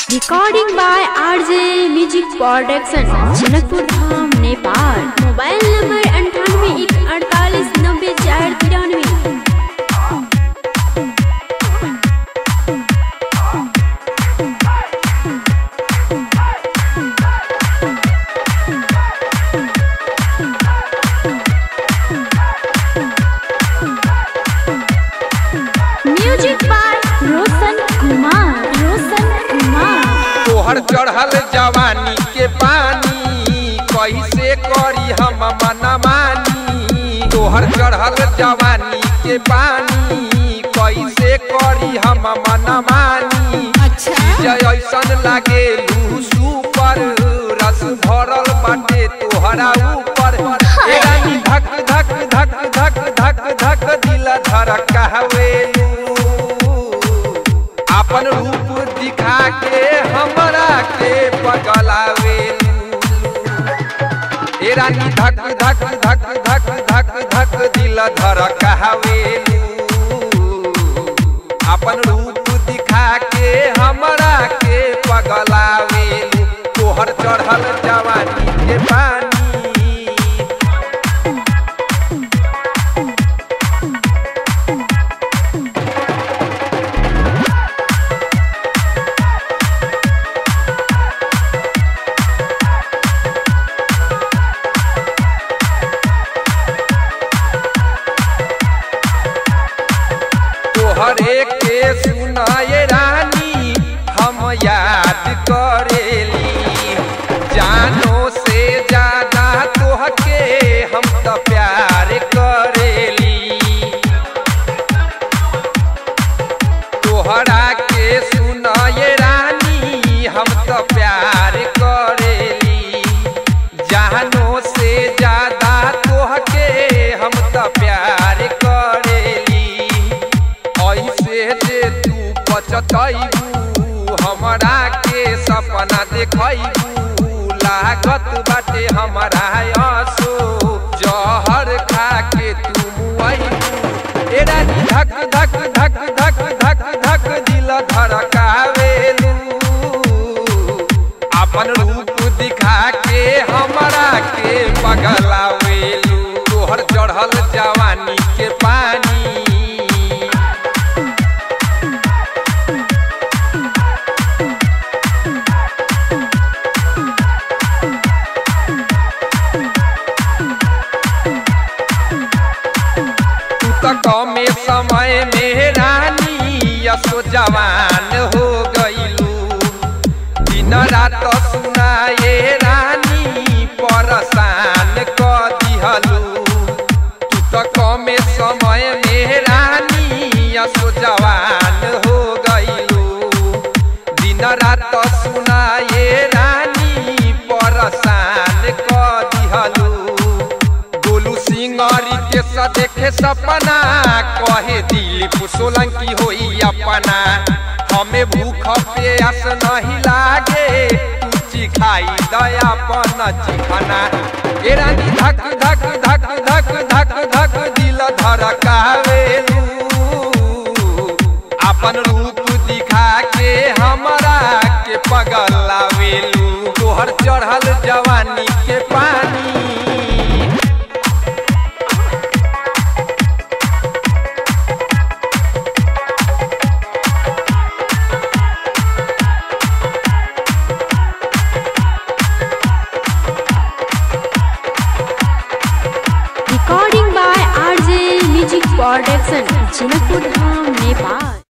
recording by RJ music production Janakpur Dham Nepal mobile number अंठानवे एक अड़तालीस नब्बे चार तिरानवे म्यूजिक बाय रोशन कुमार रोशन कुमार तोहर चढ़ल जवानी के पानी कैसे करी हम मना मानी तोहर चढ़ल जवानी के पानी कैसे करी हम मना मानी जय ऐसन लागे लू सुपर रस भरल बाटे तोहरा ऊपर ए रानी धक धक धक धक धक धक दिल धड़कावेलू अपन रूप दिखा के हमरा के पगलावेलू ए रानी धक धक धक धक धक धक दिल धड़कावेलू अपन रूप दिखा के हमरा के पगलावेलू तोहर चढ़ल जवानी के पानी तोहरे के सुनाए रानी हम याद करेली जानो से ज्यादा तोहके हम तो प्यार करेली तोहरा के सुनाए रानी हम तो प्यार करेली जानो से ज्यादा तोहके हम तो प्यार करेली ऐसे जे तू पचतैबू हमरा के सपना देखैबू लागत बाटे हमरा आसो जहर खा के तू मुआइबू ए रानी धक धक धक धक धक धक दिल धड़कावेलू अपन रूप दिखा के हमरा के पगलावेलू तोहर चढ़ल जवानी के पानी तू तो कमे समय में रानी यसो जवान हो गईलू दिन रात सुनाए रानी परसान क दिहलू तू तो कमे समय में रानी यसो जवान हो गईलू दिन रात सुनाए रानी परसान क दिहलू गोलू सिंगारी के सा देखे सपना कहे दिलीप सोलंकी होई अपना हमें भूख प्यास नहीं लागे तू चिखाई दया पन चिखना ए रानी धक धक धक धक धक धक दिल धड़कावेलू अपन रूप दिखा के हमरा के पगलावेलू तोहर चढ़ल जवानी के पानी recording by RJ music production Janakpur Dham Nepal